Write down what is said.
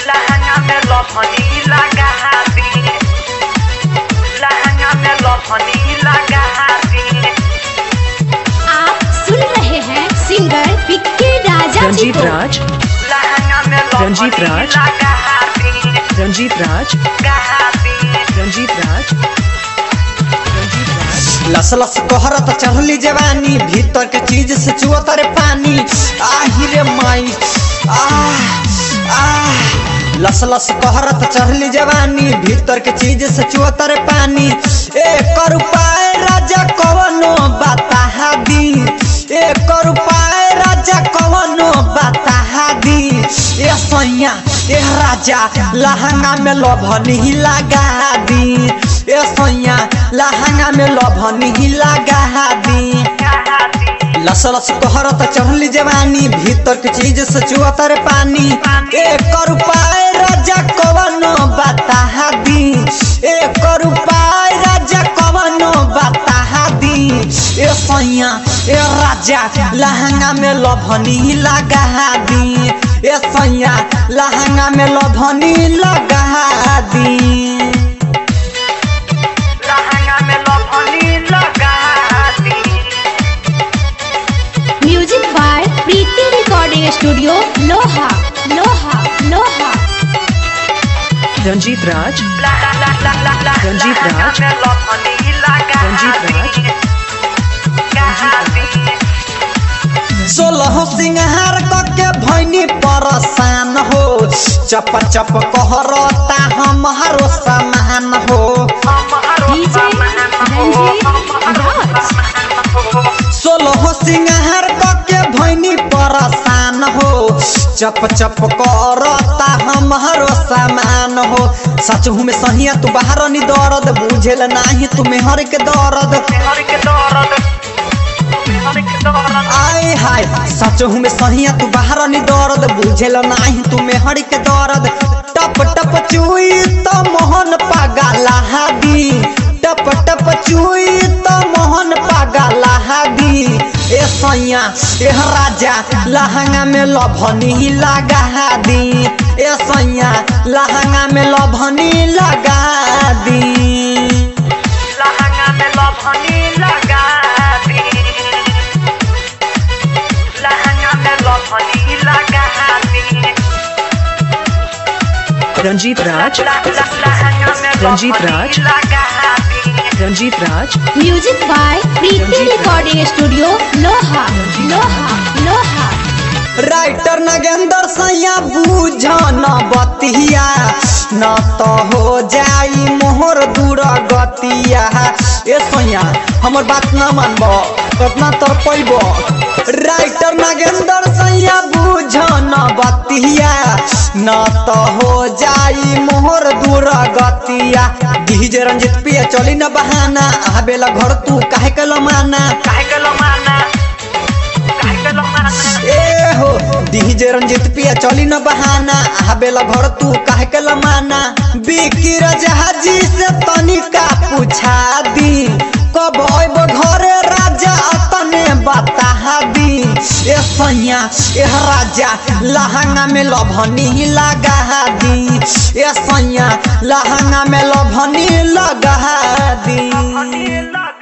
लहंगा में लफनी लगा दी लहंगा में लफनी लगा दी आप सुन रहे हैं सिंगर विक्की राजा जी रंजीत को राज लहंगा में रंजीत लफनी राज। लगा दी रंजीत राज लगा दी रंजीत राज रंजीत राज लस लस कहरत चढ़ली जवानी भीतर के चीज से चुअत रे पानी आही रे माई आह आह लस लस कहरत चढ़ली जवानी भीतर के चीज से चुअत रे पानी ए कर उपाय राजा कवनो बता दी ए कर उपाय राजा कवनो बता दी ए सैया ए राजा लहंगा में लभनी लगा दी ए सैया लहंगा में लभनी लगा दी लगा दी लस लस कहरत चढ़ली जवानी भीतर के चीज से चुअत रे पानी ए कर उपाय राजा कवनो बता दी ए कर उपाय राजा कवनो बता दी ए सैया ए राजा लहंगा में लभनी लगा दी ए सैया लहंगा में लभनी लगा दी लहंगा में लफनी लगा दी music by Preeti recording studio Loha Loha लोहा रंजीत राज रंजीत रंजीत राज। रंजीत राज। सोलह सिंहार के भैनी परसान हो चप चप कहरता हमारो सामान हो डीजे रंजीत राज सोलह सिंहार के भैनी परसान हो चप चप करता हमारो सामान हो सच में सहिया तू बाहर नी दर्द बुझेल नाही तू मेहर के दर्द आय हाय सच में सहिया तू बाहर नी दर्द बुझेल नाही तू मेहर के दर्द टप टप चुई तो मोहन पागला दी टप टप चुई तो मोहन पागला दी ए सैया ए राजा लहंगा में लभनी लगा दी ए सैया लहंगा में लभनी लगा दी लहंगा में लफनी लगा दी लहंगा में लफनी लगा दी रंजीत राज लहंगा में रंजीत राज। लगा दी Ranjeet Raj music by Preeti recording studio Loha Loha लोहा राइटर नगेंद्र सैया बूझन बतिया न तो हो जाई मोहर दूर गतिया ए सैया हमर बात न मानब कतना तर पैब राइटर नगेंद्र सैया बूझन बतिया न तो हो जाई मोहर दूर गतिया डीजे रंजित पिया चली न बहाना आबेला घर तू काहे के लमाना काहे के लो माना काहे के लो माना ए हो डीजे रंजित पिया चली न बहाना आबेला घर तू काहे के लमाना बिकी रजहाजी से तनिका पूछा दी कब अइब घरे राजा तने बता दी ए सैया ए राजा लहंगा में लभनी लगा दी ए सैया लहंगा में लभनी लगा दी लगा